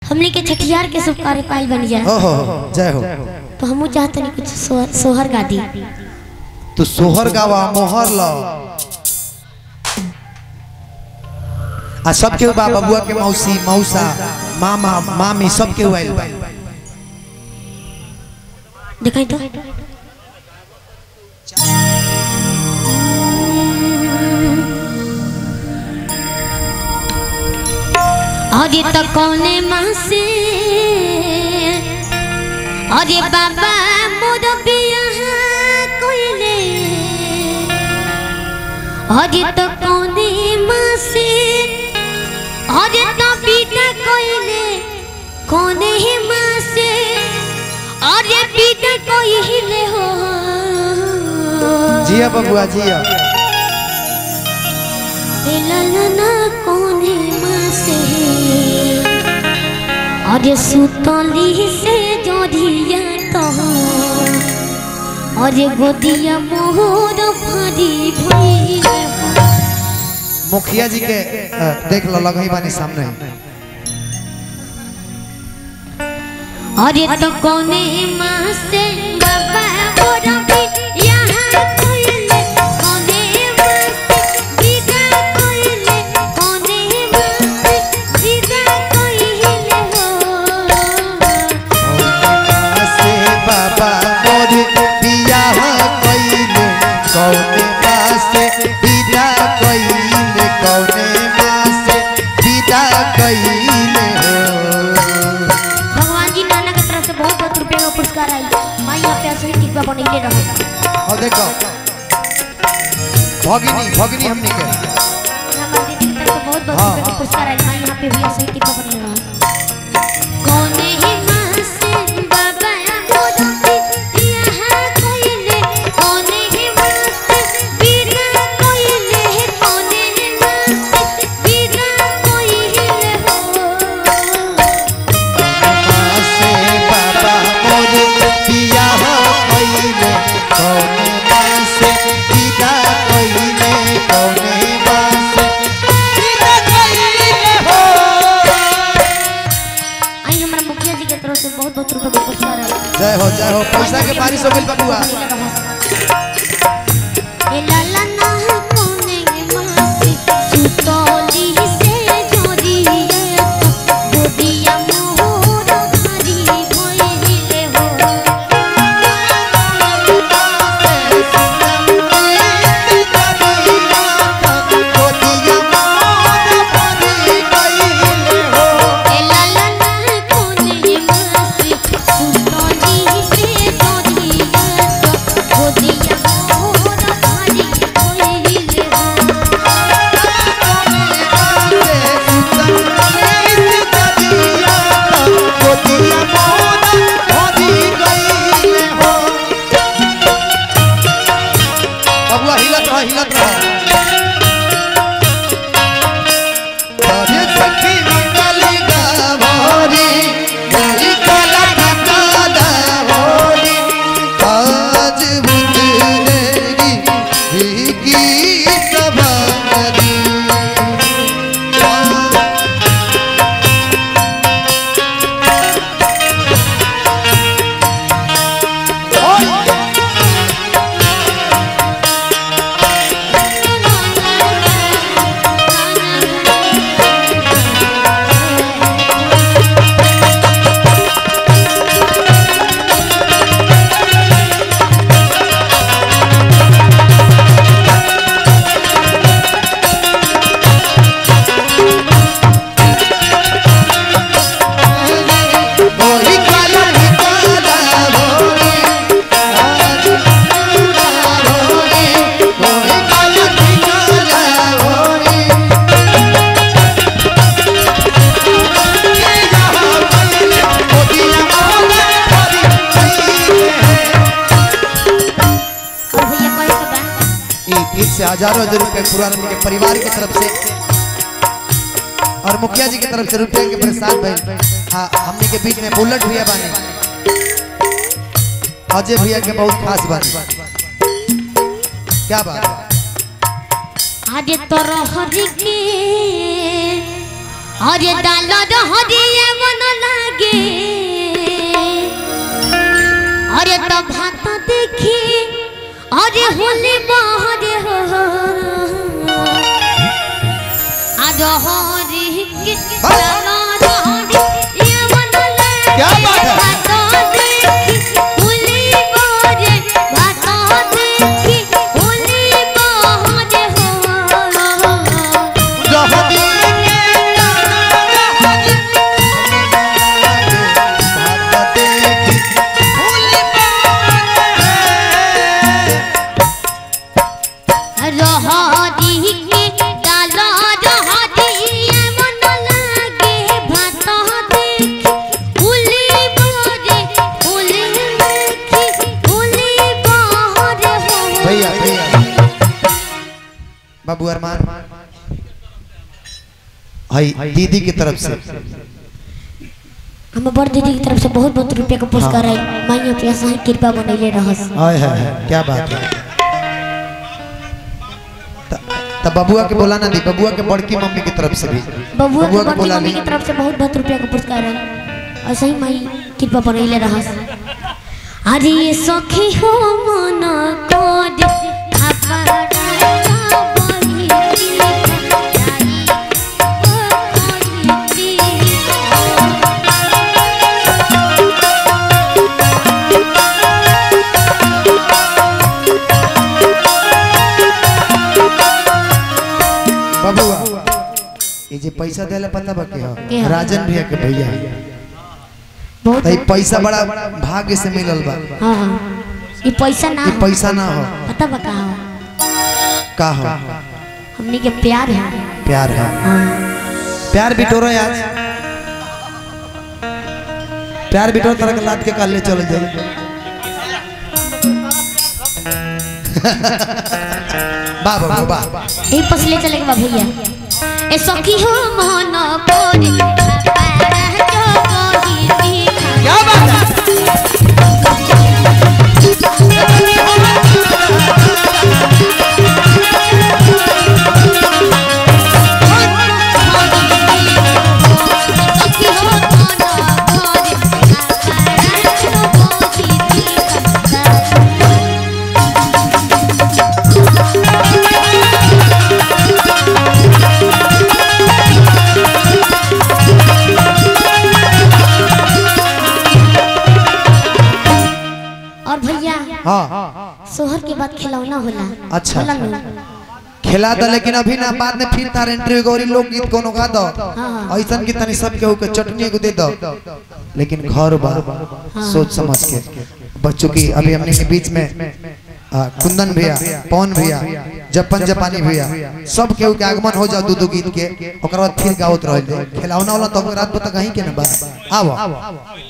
हमने के छठियार के सब कार्य पाइल बन जाए हो हो हो, जय हो तो हमू चाहते नहीं कुछ सोहर, सोहर गा दी तू सोहर गावा मोहर लो आ सब के बा बबुआ के मौसी मौसा मामा मामी सब के आइल बा दिखाई तो अरे तो कौने माँ से अरे बाबा मोर बिया कोइले अरे तो कौने माँ से अरे तो बिना कोइले कौने ही माँ से अरे बिना कोइले हो जिया बबुआ जिया ललना कोने माँ से अरे सुतली से जोधिया तो अरे गोदिया मोहर भरी भई मुखिया जी के अ, देख लो लगही बानी सामने अरे तो कोने माँ से बाबा मोर भी यहाँ कोइले कोने माँ से विदा कोइले कोने माँ से विदा कोइले हो से बाबा मोर बियाह कइले कौने मासे विदा कइले कौने मासे विदा कइले हो भगवान जी नाना के तरफ से बहुत बहुत रुपए का पुरस्कार आई माँ यहाँ पे असली टिकवा बनैले रहो और देखो भगिनी भगिनी हमनी के हमारे दीदी की तरफ से बहुत बहुत हाँ, रुपए का हाँ। पुरस्कार आई माँ यहाँ पे भी असली टिकवा बनैले रहो कोने ही माँ से बाबा मोर भी यहाँ कोइले कोने ही माँ से बिना कोइले कोने ही माँ से बिना कोइले हो मासे बाबा मोर बियाह कइले कौने मासे विदा कइले कौने मासे विदा कइले हो आई हमारा मुखिया जी के तरफ से बहुत बहुत रुपए का पुरस्कार आई जय हो जय हो पैसा के बारिश हो गइल बबुआ ए लाला ना कोने मासी सुतोली से जोरिए गोदिया मोर भारी भइले हो ए लाला ना कोने मासी सुतोली से जोरिए गोदिया मोर भारी भइले हो बबुआ हिलत रह हिलत रह अरे सखी मंगली गावरी गली कला ठकाना होरी आज बुंदेरी भीगी सवारी होरी काला ठकाना होरी आज ठकाना होरी होरी काला ठकाना होरी और भैया कोई का बा ये गीत से हजारों हजार रुपए पुरान के परिवार की तरफ से और मुखिया जी की तरफ से रुपए के प्रसाद भाई हाँ हमने के बीच में बुलेट भैया बानी अजय भैया के बहुत खास बानी क्या बात है? আরে তোর হরিকে আরে ডাল হরিয়ে বনল अरे होले बाहरे हो आज हरी के बस। चलो हरी ये बनले क्या बात है? बातों देखी होले बाहरे बातों देखी होले बाहरे हो रहती रहरी के डाला रहरी मन लागे भात देखी उली बोरे उली देखी उली बोरे हो भैया भैया बाबू अरमान हाय दीदी की तरफ से हम बड़ दीदी की तरफ से बहुत बहुत रुपया का पुरस्कार है माइया पैसा ही कृपा बनैले रहस हाय हाय हाय, क्या बात है त- तब बबुआ के बोला ना दी बबुआ के बड़की मम्मी की तरफ से भी बबुआ बबुआ के के बड़ी बोला मम्मी ली की तरफ से बहुत बहुत रुपया का पुरस्कार है ऐसे ही माई कृपा बनैले रहस अरे ये सखी हो मन कोड अपना बनी बबुआ ये जे पैसा देले पता बा के के हो ह? राजन भैया के भैया बहुत तई पैसा बड़ा भाग्य से मिलल बा हाँ हाँ ये पैसा ना ये हो। पैसा ना हो पता बा का हो का हो हमनी के प्यार है प्यार है हाँ प्यार बिटोरो आज प्यार बिटोर तरह के लाद के काल ले चल जाए वाह बाबू वाह यही पसले चले के बा भैया ए सखी हो मन कोरी क्या बात है और भैया हाँ सोहर के बाद खिलौना होला अच्छा। होला नु? खिला दो लेकिन अभी ना बाद में फिर तार एंट्री गौरी लोकगीत कोनो गा दो हाँ। ऐसा की तनी सब केहू के चटनी को दे दो लेकिन घर बा सोच समझ के बच्चों की अभी हमने के बीच में आ, कुंदन भैया पवन भैया जपन जपानी भैया सब केहू के आगमन हो जाओ दू दू गीत के ओकर बाद फिर गावत रह खिलौना वाला तो रात बता कहीं के ना बा आवो